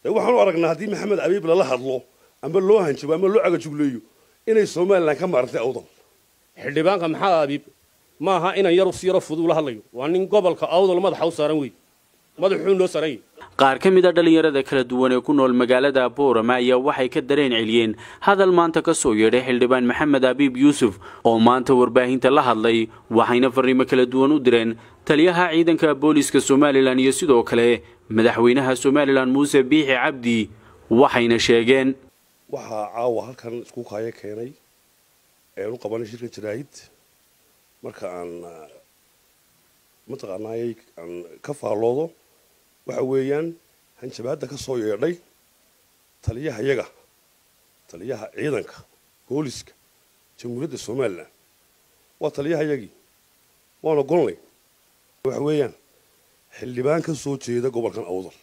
de waxaan u aragnaa haddii maxamed abiib lala hadlo amba loo hanjabo ama loo cagajugleeyo inay somalilan ka maarantay awdal xildhibaanka maxaa abiib ma aha inan yar si yaro fudud ula hadlayo waa nin gobolka awdal madaxa u saaran wey madaxuu noo saaran yahy qaar ka mid a dhallinyarada kala duwan ee ku nool magaalada boorama ayaa waxay ka dareen celiyeen hadal maanta ka soo yeedhay xildhibaan maxamed abiib yuusuf oo maanta warbaahinta la hadlay waxayna farriimo kala duwan u direen taliyaha ciidanka booliska somalilan iyo sidoo kale madaxweynaha somalilan muuse biixi cabdi waxayna sheegeen waxaa caawa halkan isku kaayo keenay eanu qabanay shirka jaraahid marka aan mataqaanaayay aan ka faalloodo waxa weeyaan hanjabaadda ka soo yeedhay taliyaha yaga taliyaha ciidanka booliska jamhuuriyadda somalilan waa taliyaha yagii waana golnay waxa weeyaan xildhibaan ka soo jeeda gobolkan awdal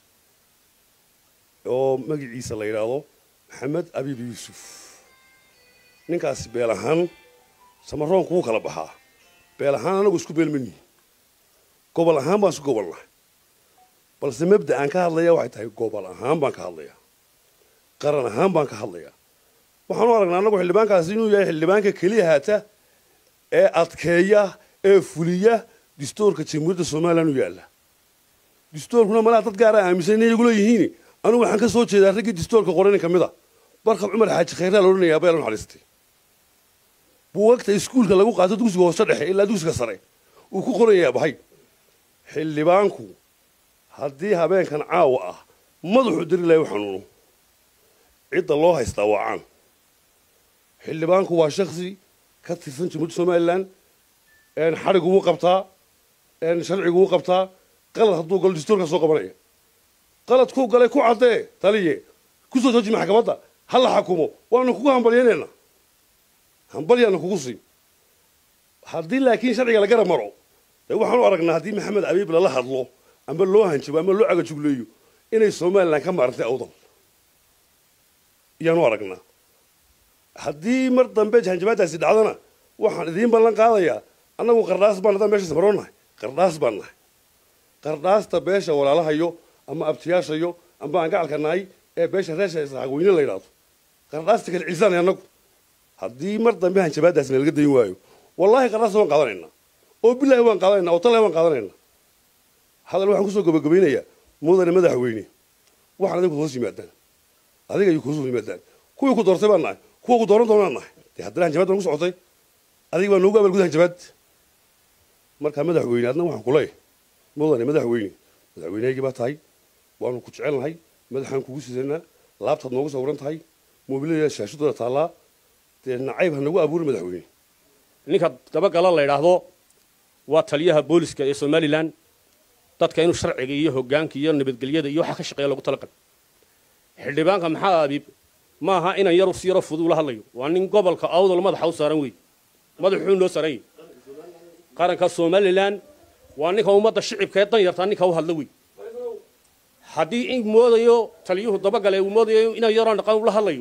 oo magaciisa la yidhaahdo maxamed abiib yuusuf ninkaasi beel ahaan samaroonku wuu kala baxaa beel ahaan anagu isku beelmanihi gobol ahaan baan isku gobolnahay balse mabda aan ka hadlaya waxay tahay gobol ahaan baan ka hadlayaa qaran ahaan baan ka hadlayaa waxaan u aragnaa annagu xildhibaankaasi inuu yahay xildhibaanka keliya haata ee adkeeya ee fuliya distoorka jamhuuriyadda somalilan u yaalla distoorkuna malaha dad gaara aaminsan inay igula yihiin anigu waxaan ka soo jeedaa raggii distoorka qoranin ka mid a barkab cumar xaaji khayraa la odhanayaa beel naxariistay buugagta iskuulka lagu qaato dugsiga hoose dhexe ilaa dugsiga sare uu ku qorayaa bahay xildhibaanku haddii habeenkan caawa ah madaxuu diri lahay u xanuuno cidda loo haystaa waa caan xildhibaanku waa shaksi ka tirsan jamhuuriyadda somalilan xadhigu wuu qabtaa sharcigu wuu qabtaa qalad hadduu galo distoorka soo qabanaya qaladkuu galay ku caddee taliye kusoo jooji maxkamadda ha la xakumo waanu kugu hambalyanayna hambalyaana kugu siin haddii laakiin sharciga la garab maro de waxaan u aragnaa haddii maxamed abiib lala hadlo amba loo hanjabo ama loo cagajugleeyo inay somalilan ka maarantay awdal iyaanu aragnaa haddii mar dambe hanjabaadaasi dhacdana waxaan idiin ballan qaadayaa annagu qardhaas baan haddaan meeshaas maroonahay qardhaas baan nahay qardhaasta beesha walaalahayo ama abtiyaashayo amba aan gacalka nahay ee beesha reesha isxaaqweyne la yidhaahdo qardhaasta kala celisaanay annagu haddii mar dambe hanjabaadaasi nalaga dayn waayo wallaahi qardhaasta waan qaadanaynaa oo bilaahi waan qaadanaynaa oo tallahi waan qaadanaynaa hadal waxaan kusoo gabagabaynayaa mudane madaxweyne waxaan adiga hoos yimaadaan adiga iyo kuhoos yimaadaan kuwii ku doortay baan nahay kuwa ku dooran doonaan nahay dee haddana hanjabaad baan ku socotay adiga baa noogu abaalguda hanjabaad markaa madaxweyne adna waxaan ku leeyahay mudane madaxweyne madaxweynehaygii baa tahay waanu ku jecelnahay madaxaan kugu sidanaa laabtaad noogu sawiran tahay moobiladeeda shaashadooda taallaa dee nacayb ha nagu abuuri madaxweyne ninka dabagala la yidhaahdo waa taliyaha booliska ee somalilan dadka inuu sharciga iyo hoggaanka iyo nabadgelyada iyo waxa ka shaqeeya lagu talagal xildhibaanka maxaa abiib ma aha inan yar si yaro fudud ula hadlayo waa nin gobolka awdal madaxa u saaran wey madaxuu noo saaran yahy qaranka somalilan waa ninka ummadda shicibka ee dan yartaa ninka u hadla wey haddii in moodayo taliyuhu dabagale uu moodayo inan yaroo dhaqan ula hadlayo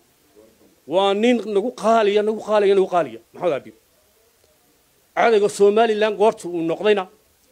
waa nin nagu qaaliya nagu qaaliya nagu qaaliya maxamed abiib cadayga somalilan goorta uu noqdayna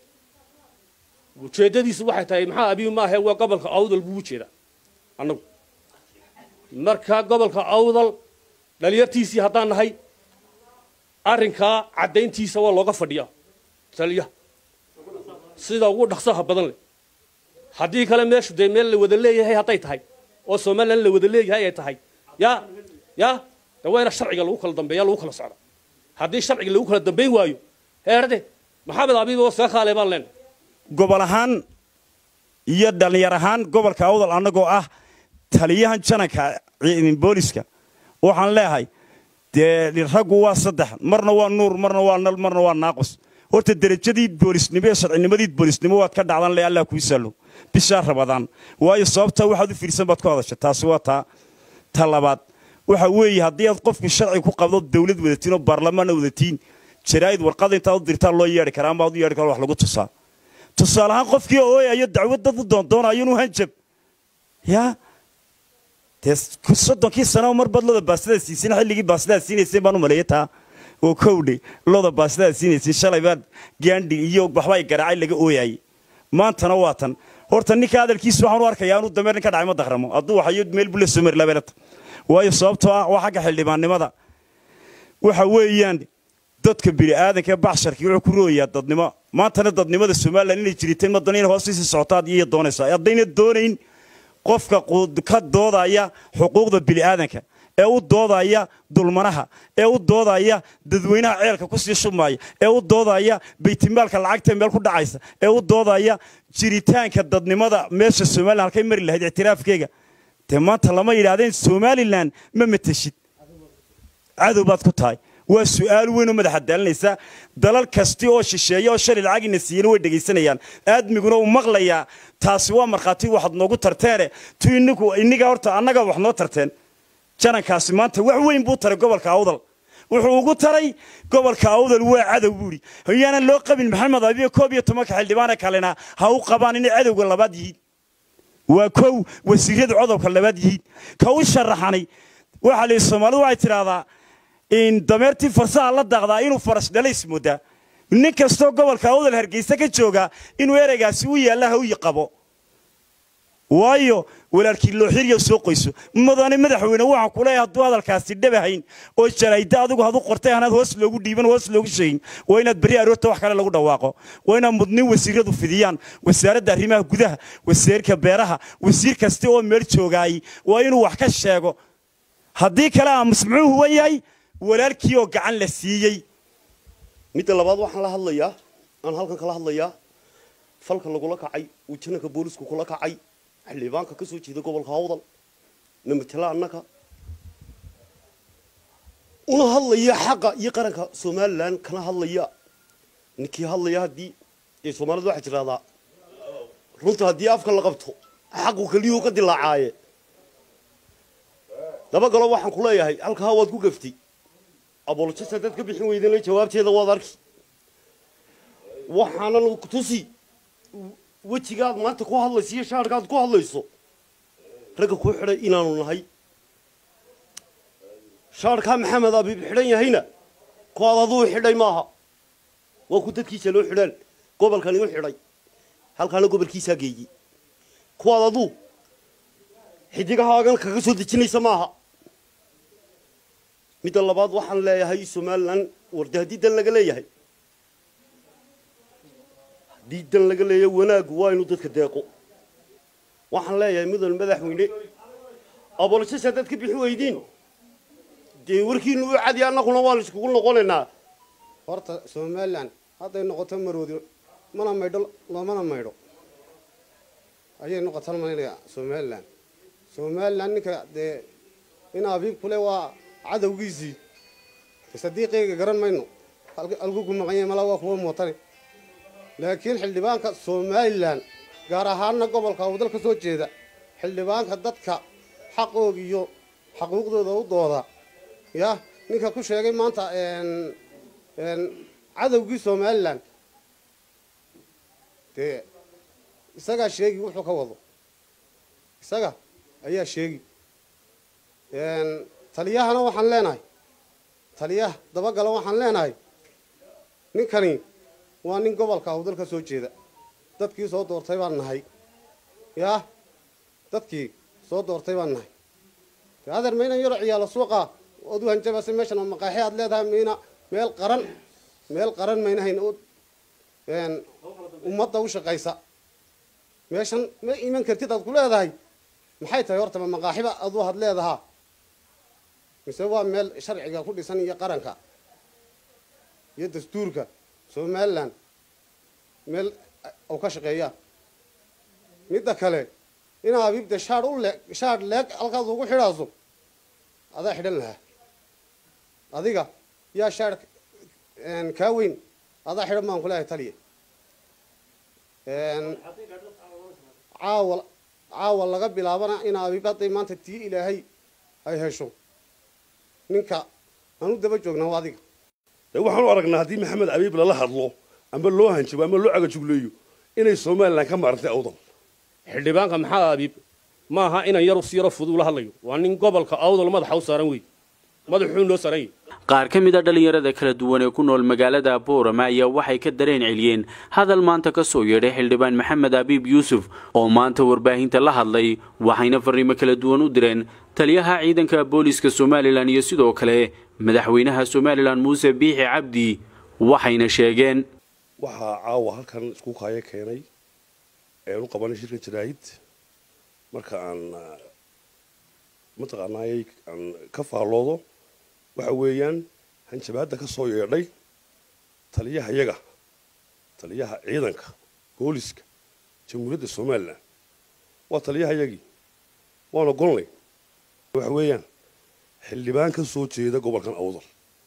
ujeeddadiisu waxay tahay maxaa abiib maahe waa gobolka awdal buu u jeedaa annagu marka gobolka awdal dhalinyartiisii haddaan nahay arrinkaa caddayntiisa waa looga fadhiyaa taliyaha sida ugu dhaqsaha badan leh haddii kale meeshu dee meel la wada leeyahay hadday tahay oo somalilan la wada leeyahay ay tahay ya ya de waa ina sharciga lagu kala dambeeya lagu kala socda haddii sharciga lagu kala dambayn waayo heerde maxamed abiib oo saga kaalay baan leenahay gobol ahaan iyo dhallinyar ahaan gobolka awdal annagoo ah taliyahan jananka booliska waxaan leeyahay dee raggu waa saddex marna waa nuur marna waa nal marna waa naaqus horta derajadii boolisnimo ee sharcinimadii boolisnimo waad ka dhacdan le allah kuu saallo bishaa rabadaan waayo sababtaa waxaad u fiirsan baad ku hadasha taasi waa taa ta labaad waxa weeye haddii aad qofku sharci ku qabdo dawlad wadatiin oo baarlamaanna wadatiin jaraa'id warqada intaad u dirtaan loo yeedhi karaa amaad u yeedhi kara wax lagu tusaa tusaale ahaan qofkii ooyayo dacwad dad u doondoonayo inuu hanjab yaa dee soddonkii sano mar baad looda baasidaad siisin xilligii baasidaad siinayseen baan u maleeya taa oo kowdhe looda baasidaad siinaysin shalay baad gaandhi iyo waxba ay garaacay laga ooyayay maantana waa tan horta ninka hadalkiisa waxaan u arkayaa inuu dameer nin ka dhacay ma dakramo hadduu waxayo meel buu la soo mari labeelata waayo sababtoo ah waa xagga xildhibaannimada waxa weeyaan dadka bini'aadanka ee baxsharkii wuxuu ku rooyaa dadnimo maantana dadnimada somalilan inay jiriteen ma doona inay hoos sii socotaad iyo doonaysaa haddayna doonayn qofka ka doodaya xuquuqda bini'aadanka ee u doodaya dulmanaha ee u doodaya dadweynaha ceelka ku sii shubmaya ee u doodaya baytimaalka lacagta meel ku dhacaysa ee u doodaya jiritaanka dadnimada meesha somalilan halkay mari lahayd ictiraafkeega dee maanta lama yidhaahdeen somalilan ma mateshid cadow baad ku tahay waa su'aal weyn oo madaxa daalinaysa dalal kasti oo shisheeya oo shalay lacagina siiyana way dhegaysanayaan aadmiguna uu maqlayaa taasi waa markhaati waxaad noogu tarteene tu inigu inniga horta annaga wax noo tarteen janankaasi maanta wax weyn buu taray gobolka awdal wuxuu ugu taray gobolka awdal waa cadow buuhi hayaanan loo qabin maxamed abiyo koob iyo tobanka xildhibaane kalena ha u qabaan inay cadowga labaad yihiin waa kow wasiirada codobka labaad yihiin ka u sharaxanay waxaa la soomaalidu waxay tidhaahdaa in dameertii farsaha la daaqdaa inuu faras dhalays moodaa nin kastoo gobolka awdal hargeysa ka jooga inuu ereygaasi u yaalla ha u qabo waayo walaalkii looxiriya soo qoyso mudane madaxweyne waxaan ku leeyahay hadduu hadalkaasi dhabahayn oo jarayda adigu hadu qortay hanaad hoos loogu dhiiban hoos loogu sheegin waa inaad berri aroorta wax kale lagu dhawaaqo waa inaad mudnin wasiiradu fidiyaan wasaaradda arrimaha gudaha wasiirka beeraha wasiir kasta oo meel joogaayey waa inuu wax ka sheego haddii kale aamus muxuu huwan yahay walaalkii oo gacan la siiyey midda labaad waxaan la hadlayaa aan halkan kala hadlayaa falka lagula kacay uu jananka boolisku kula kacay xildhibaanka ka soo jeeda gobolka hawdal na matela annaka una hadlaya xaqa iyo qaranka somalilan kana hadlaya ninkii hadlaya haddii ee soomaalida waxay tidhahdaa runta haddii afka la qabto xaqu keliyuu ka dilaacaaye dabagalo waxaan ku leeyahay halkaa waad ku gaftay abolojis haddaad ka bixin weydana jawaabteeda waad arki waxaanan tusi wejigaad maanta ku hadlayso iyo shaarhkaad ku hadlayso ragga kuu xidhay inaanu nahay shaarhkaa maxamed abiib xidhan yahayna kuwaad aduu xidhay maaha waa ku dadkiisa loo xidhaan gobolkani u xidhay halkaana gobolkiisaa geeyey kuwaad aduu xidigahaagan kaga soo dejinaysa maaha midda labaad waxaan leeyahay somalilan warde haddii dan laga leeyahay haddii dan laga leeyahay wanaaggu waa inuu dadka deeqo waxaan leeyahay mudan madaxweyne abolojis haddaad ka bixi weydiin dee warkiinu u cadi annaguna waan iskugu noqonaynaa horta somalilan hadday noqoto maroodi mana maydho loomana maydho ayay noqotan maynaya somalilan somalilan ninka dee in abiib kule waa cadowgiisii sadiiqeyga garan mayno algugu maqanya mala waa kuwa mootane laakiin xildhibaanka somalilan gaar ahaanna gobolka awdal ka soo jeeda xildhibaanka dadka xaqooga iyo xaquuqdooda u dooda ya ninka ku sheegay maanta cadowgii somalilan dee isagaa sheegi wuxuu ka wado isaga ayaa sheegi taliyahana waxaan leenahay taliyaha dabagala waxaan leenahay ninkani waa nin gobolka awdal ka soo jeeda dadkii soo doortay baan nahay yaa dadkii soo doortay baan nahay de adeer maynan yaro ciyaalo suuqa ood u hanjabasa meeshan oo maqaaxi aad leedahay mayna meel qaran meel qaran mayna hayn oo ummadda u shaqaysa meeshan ma iman kartid aad ku leedahay maxay tahay hortaba maqaaxiba adu had leedahaa mise waa meel sharciga ku dhisan iyo qaranka iyo dastuurka somalilan meel u ka shaqeeyaa midda kale inaa abiibda shaadh u le shaadh leeg halkaad ugu xidhaaso adaa xidhan lahaa adiga yaa shaadh kaa weyn adaa xidhan baan ku leehay taliya caawa caawa laga bilaabana inaa abiib hadday maanta tii ilaahay ay hesho ninka aan u daba joognaa waa adiga dee waxaanu aragnaa haddii maxamed abiib lala hadlo ama loo hanjabo ama loo cagajugleeyo inay somalilan ka maarantay awdal xildhibaanka maxaa abiib ma aha inan yar si yaro fudud ula hadlayo waa nin gobolka awdal madaxa u saaran wey madaxuu noo sarayay qaar ka mid a dhallinyarada kala duwan ee ku nool magaalada boorama ayaa waxay ka dareen celiyeen hadal maanta ka soo yeedhay xildhibaan maxamed abiib yuusuf oo maanta warbaahinta la hadlay waxayna farriimo kala duwan u direen taliyaha ciidanka booliiska somalilan iyo sidoo kale madaxweynaha somalilan muuse biixi cabdi waxayna sheegeen waxaa caawa halkan isku kaayo keenay eanu qabanay shirkan jaraahid marka aan mataqaanaayay aan ka faalloodo waxa weeyaan hanjabaadda ka soo yeedhay taliyaha yaga taliyaha ciidanka booliska jamhuuriyadda somalilan waa taliyaha yagii waana gonley waxa weeyaan xildhibaan ka soo jeeda gobolkan awdal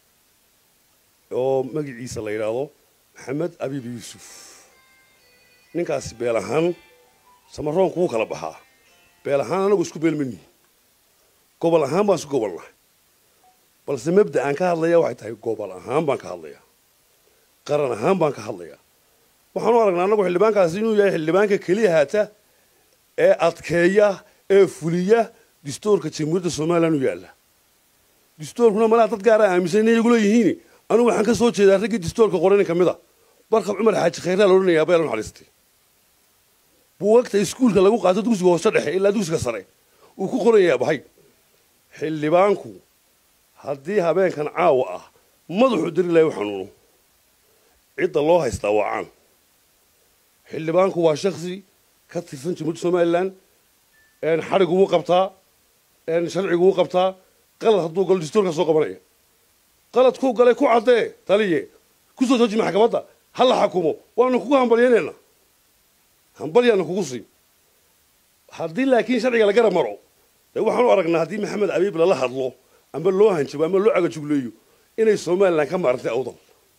oo magaciisa la yidhaahdo maxamed abiib yuusuf ninkaasi beel ahaan samaroonku wuu kala baxaa beel ahaan anagu isku beelmanihi gobol ahaan baan isku gobolnahay balse mabda aan ka hadlaya waxay tahay gobol ahaan baan ka hadlayaa qaran ahaan baan ka hadlayaa waxaanu aragnaa annagu xildhibaankaasi inuu yahay xildhibaanka keliya haata ee adkeeya ee fuliya distoorka jamhuuriyadda somalilan u yaalla distoorkuna malaha dad gaara aaminsan inay iyagu leeyihiin anugu waxaan ka soo jeedaa raggii distoorka qoranin ka mid a barkab cumar xaaji khayraa la odhanayaa beel naxariistay buugagta iskuulka lagu qaato dugsiga hoose dhexe ilaa dugsiga sare uu ku qorayaa bahay xildhibaanku haddii habeenkan caawa ah madaxuu diri lahay u xanuuno cidda loo haystaa waa caan xildhibaanku waa shaksi ka tirsan jamhuuriyadda somalilan xadhigu wuu qabtaa sharcigu wuu qabtaa qalad hadduu galo distoorka soo qabanaya qalad kuu galay ku caddee taliye ku soo jooji maxkamadda ha la xakumo waanu kugu hambalyaynayna hambalyaana kugu siin haddii laakiin sharciga la garab maro dee waxaanu aragnaa haddii maxamed abiib lala hadlo ama loo hanjabo ama loo cagajugleeyo inay somalilan ka maarantay awdal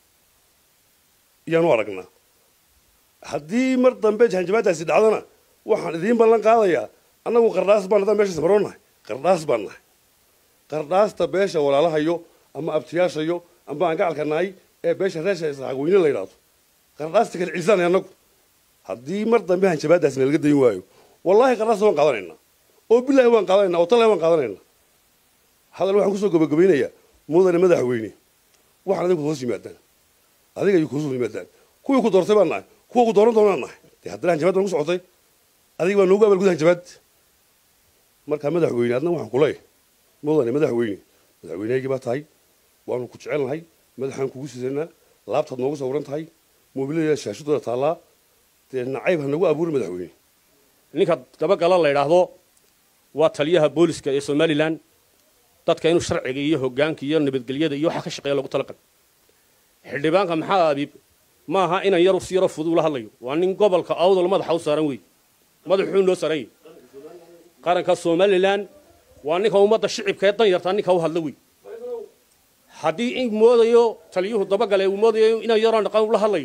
iyaanu aragnaa haddii mar dambe hanjabaadaasi dhacdana waxaan idiin ballan qaadayaa annagu qardhaas baan haddaan meesha samaroonnahay qardhaas baan nahay qardhaasta beesha walaalahayo ama abtiyaashayo ama aan gacalka nahay ee beesha reesha isxaaqweyne la yidhaahdo qardhaasta kala ciisanay annagu haddii mar dambe hanjabaadaasi nalaga dayn waayo wallaahi qardhaasta waan qaadanaynaa oo bilaahi waan qaadanaynaa oo tallahi waan qaadanaynaa hadal waxaan kusoo gabagabeynayaa mudane madaxweyne waxaan adiga hoos yimaadaan adiga ayuu kuhoos yimaadaan kuwii ku doortay baan nahay kuwa ku dooran doonaan nahay dee haddana hanjabaad baan ku socotay adiga baa noogu abaalguda hanjabaad markaa madaxweyne adna waxaan kuleeyahay mudane madaxweyne madaxweynehaygii baa tahay waanu ku jecelnahay madaxaan kugu sidanaa laabtaad noogu sawiran tahay moobiladeeda shaashadooda taallaa dee nacayb ha nagu abuuri madaxweyne ninka dabagala la yidhaahdo waa taliyaha booliska ee somalilan dadka inuu sharciga iyo hoggaanka iyo nabadgelyada iyo waxa ka shaqeeya lagu talagal xildhibaanka maxaa abiib ma aha inan yar si yaroo fudud ula hadlayo waa nin gobolka awdal madaxa u saaran wey madaxuu noo saaran yahy qaranka somalilan waa ninka ummadda shicibka ee dan yartaa ninka u hadla wey haddii in moodayo taliyuhu dabagale uu moodayo inan yaroo dhaqan ula hadlayo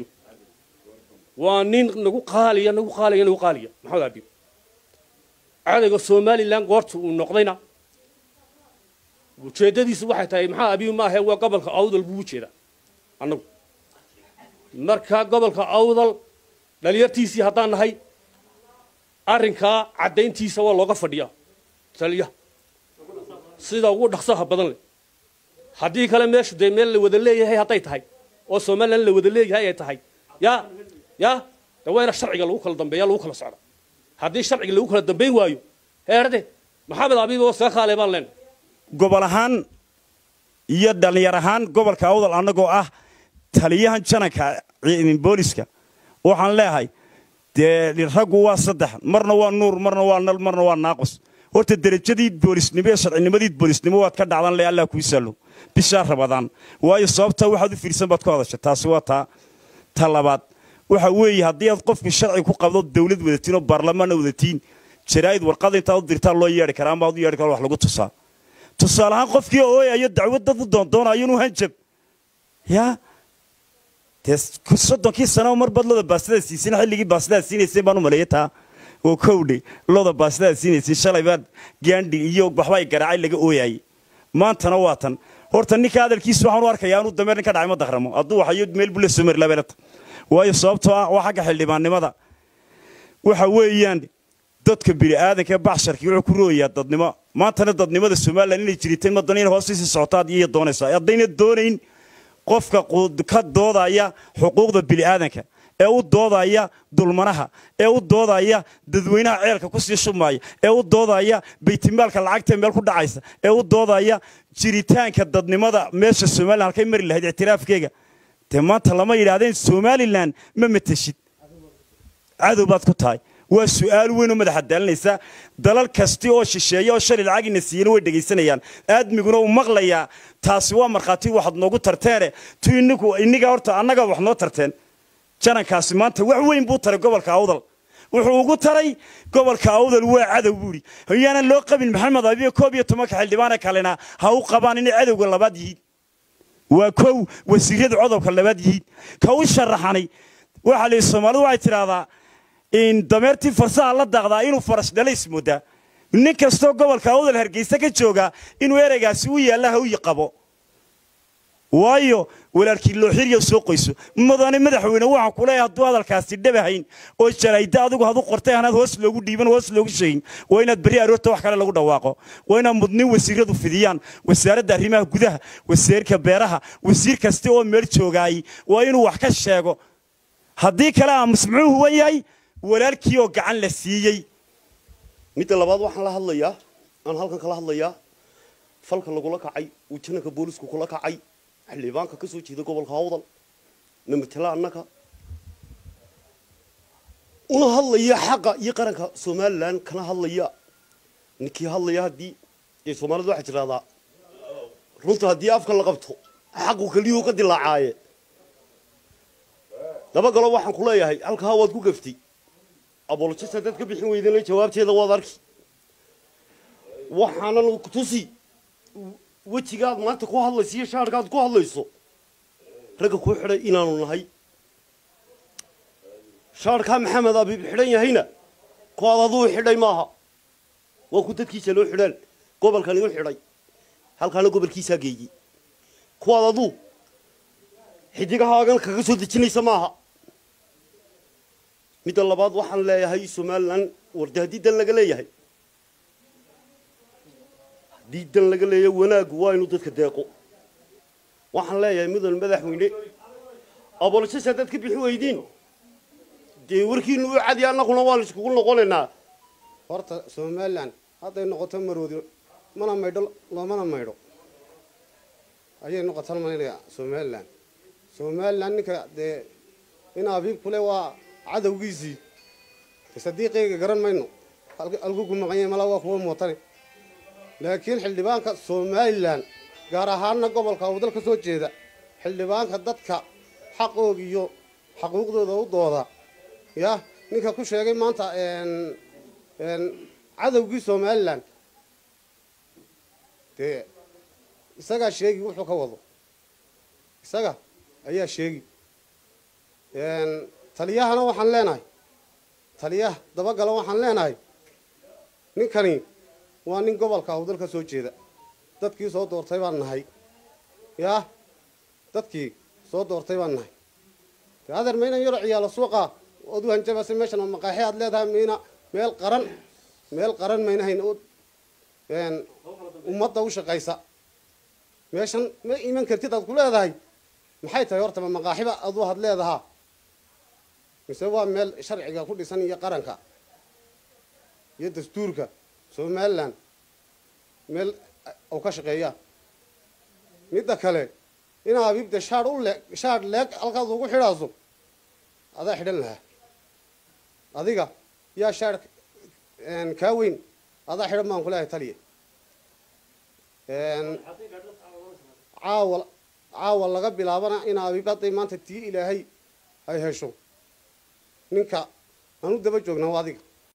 waa nin nagu qaaliya nagu qaaliya nagu qaaliya maxamed abiib cadayga somalilan goorta uu noqdayna ujeeddadiisu waxay tahay maxaa abiib maahe waa gobolka awdal buu ujeedaa annagu marka gobolka awdal dhalinyartiisii haddaan nahay arrinkaa caddayntiisa waa looga fadhiyaa taliyaha sida ugu dhaqsaha badan leh haddii kale meeshu dee meel la wada leeyahay hadday tahay oo somalilan la wada leeyahay ay tahay ya ya de waa ina sharciga lagu kala dambeeya lagu kala socda haddii sharciga lagu kala dambayn waayo heerde maxamed abiib oo saga kaale baan leenahay gobol ahaan iyo dhallinyar ahaan gobolka awdal annagoo ah taliyahan jananka booliska waxaan leeyahay dee raggu waa saddex marna waa nuur marna waa nal marna waa naaqus horta derajadii boolisnimo ee sharcinimadiid boolisnimo waad ka dhacdan le allah kuu sallo bishaa rabadaan waayo sababtaa waxaad u fiirsan baad ku hadasha taasi waa taa ta labaad waxa weeye haddii aad qofkii sharci ku qabdo dawlad wadatiin oo baarlamaanna wadatiin jaraa'id warqada intaad u dirtaa loo yeedhi karaa amaad u yeedhi kara wax lagu tusaa tusaale ahaan qofkii ooyayo dacwad dad u doondoonayo inuu hanjab yaa dee soddonkii sano mar baad looda baasidaa siisin xilligii baasidaa siinaysay baan u maleeya taa oo kowdhe looda baasidaa siinaysay shalay baad gaandhi iyo waxba ay garaacay laga ooyaayey maantana waa tan horta ninka hadalkiisa waxaan u arkayaa inuu dameer nin ka dhacay ma dakramo hadduu waxayo meel buu la soo mari labeelata waayo sababtoo ah waa xagga xildhibaannimada waxa weeyaan dadka bini'aadanka ee baxsharkii wuxuu ku rooyayaa dadnimo maantana dadnimada somalilan inay jiritayn madana in hoostiisii socotaad iyo doonaysaa haddayna doonayn qofka ka doodaya xuquuqda bini'aadanka ee u doodaya dulmanaha ee u doodaya dadweynaha ceelka ku sii shubmaya ee u doodaya baytimaalka lacagtae meel ku dhacaysa ee u doodaya jiritaanka dadnimada meesha somalilan halkay mari lahayd ictiraafkeega dee maanta lama yidhaahdeen somalilan ma mateshid cadow baad ku tahay waa su'aal weyn oo madaxa daalinaysa dalal kasti oo shisheeya oo shalay lacagina siiyena way dhegaysanayaan aadmiguna uu maqlayaa taasi waa markhaati waxaad noogu tarteene tu inigu inniga horta annaga wax noo tarteen janankaasi maanta wax weyn buu taray gobolka awdal wuxuu ugu taray gobolka awdal waa cadow buuhi hayaanan loo qabin maxamed abiyo koob iyo tobanka xildhibaane kalena ha u qabaan inay cadowga labaad yihiin waa kow wasiirada codobka labaad yihiin ka u sharaxanay waxaa lihi soomaalidu waxay tidhaahdaa in dameertii farsaha la daaqdaa inuu faras dhalays moodaa nin kastoo gobolka awdal hargeysa ka jooga inuu ereygaasi u yaalla ha u qabo waayo walaalkii looxiriya soo qoyso mudane madaxweyne waxaan ku leeyahay hadduu hadalkaasi dhabahayn oo jaraayda adigu hadu qortay hanaad hoos loogu dhiiban hoos loogu sheegin waa inaad berri aroorta wax kale lagu dhawaaqo waa inaad mudnin wasiiradu fidiyaan wasaaradda arrimaha gudaha wasiirka beeraha wasiir kasta oo meel joogaayey waa inuu wax ka sheego haddii kale aamus muxuu huwan yahay walaalkii oo gacan la siiyey midda labaad waxaan la hadlayaa aan halkan kala hadlayaa falka lagula kacay uu jananka boolisku kula kacay xildhibaanka ka soo jeeda gobolka hawdal na matela annaga una hadlaya xaqa iyo qaranka somalilan kana hadlaya ninkii hadlaya haddii dee soomaalida waxaa tidhahdaa runta haddii afka la qabto xaqu keliyuu ka dilaacaaye laba galo waxaan ku leeyahay halkaa waad ku gaftay abolojasa dad ka bixin weydana jawaabteeda waad arki waxaanan tusi wejigaad maanta ku hadlayso iyo shaarkaad ku hadlayso ragga kuu xidhay inaanu nahay shaarkaa maxamed abiib xidhan yahayna kuwaad aduu xidhay maaha waa ku dadkiisa loo xidhaan gobolkan igu xidhay halkaana gobolkiisaa geeyey kuwaad aduu xidigahaagan kaga soo dejinaysa maaha midda labaad waxaan leeyahay somalilan warde haddii dan laga leeyahay haddii dan laga leeyahay wanaaggu waa inuu dadka deeqo waxaan leeyahay mudan madaxweyne abolosasa dad ka bixi weydiin dee warkiinu u cadi annaguna waan iskugu noqonaynaa horta somalilan hadday noqoto maroodi mana maydho loomana maydho ayay noqotan maynaya somalilan somalilan ninka dee in abiib kule waa cadowgiisii sadiiqayga garan mayno algugu maqanya mala waa kuwa mootane laakiin xildhibaanka somalilan gaar ahaanna gobolka awdal ka soo jeeda xildhibaanka dadka xaqooga iyo xaquuqdooda u dooda ya ninka ku sheegay maanta cadowgii somalilan dee isagaa sheegi wuxuu ka wado isaga ayaa sheegi taliyahana waxaan leenahay taliyaha dabagala waxaan leenahay ninkani waa nin gobolka awdal ka soo jeeda dadkii soo doortay baan nahay yaa dadkii soo doortay baan nahay de adeer maynan yaro ciyaalo suuqa ood u hanjabasa meeshan oo maqaaxi aad leedahay mayna meel qaran meel qaran maynahayn oo ummadda u shaqaysa meeshan ma iman kartid aad ku leedahay maxay tahay horta ma maqaaxiba aduu had leedahaa mise waa meel sharciga ku dhisan iyo qaranka iyo dastuurka somalilan meel u ka shaqeeyaa midda kale in abiibda shaar u le shaar leeg halkaad ugu xidhaaso adaa xidhan lahaa adiga yaa shaar kaa weyn adaa xidhan baan ku leehay taliya caawa caawa laga bilaabana in abiib hadday maanta tii ilaahay ay hesho ninka aan u daba joognaa waa adiga